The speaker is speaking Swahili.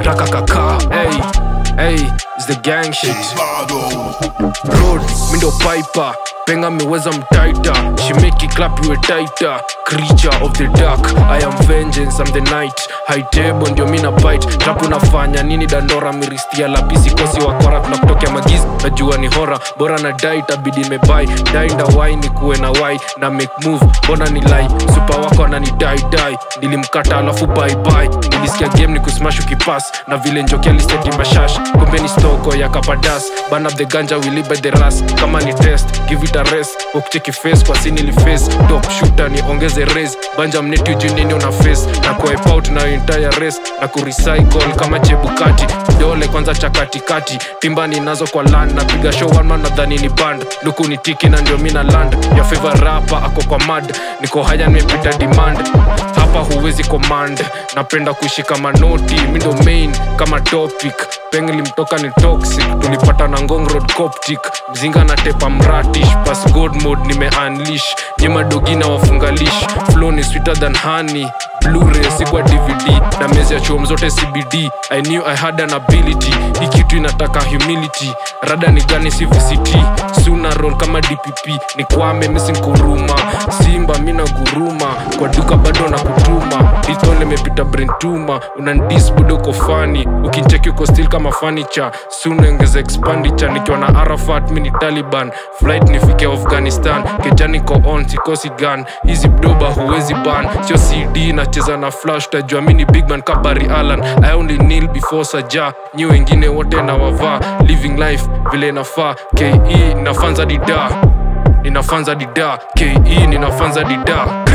raka kaka hey hey is the gang shit road mindo piper penga meweza mtaita she make it clap you a tighter creature of the dark i am vengeance i'm the night high table ndio mina bite trap unafanya nini dandora miristia lapisi kosi wakora tunakutokea magizi najua ni hora bora na dai tabidi nimebai dai ndawai ni kuwe na wai na make move mbona ni lai supa wako anani dai dai nilimkata alafu bye bye nilisikia game ni kusmash ukipas na vile njokia liseti mashash kumbe ni stoko ya kapadas ban up the ganja we live by the ras kama ni test give it a rest ukicheki face kwa sinili face top shooter ni ongeze race banja mneti ujui nini una face na kuwipe out na entire race na kurecycle kama chebukati dole kwanza cha katikati timbani nazo kwa land napiga show one man nadhani ni band luku ni tiki na ndio mina land ya favor rapa ako kwa mad niko haya nimepita demand hapa huwezi command napenda kuishi kama noti mindo main kama topic peng limtoka ni toxic tulipata na ngong road coptic mzinga na tepa mratish pas god mode nime unleash nyema dogina wafungalish flow ni sweeter than honey blu-ray si kwa dvd na mezi ya chuom zote cbd i knew i had an ability hii kitu inataka humility rada ni gani si vct suna roll kama dpp ni kwame misi nkuruma simba mina guruma kwa duka bado na kutuma litole imepita brentuma unandis budo uko fani ukincheki uko stil kama fanicha sunaongeza expanditure nikiwa na arafat mini taliban flight nifike afghanistan kejani ko on sikosi gun hizi bdoba huwezi ban sio cd nacheza na flash utajua mini bigman kabari alan i only kneel before saja nyi wengine wote na wavaa living life vile inafaa ke inafanza dida inafanza dida ke inafanza dida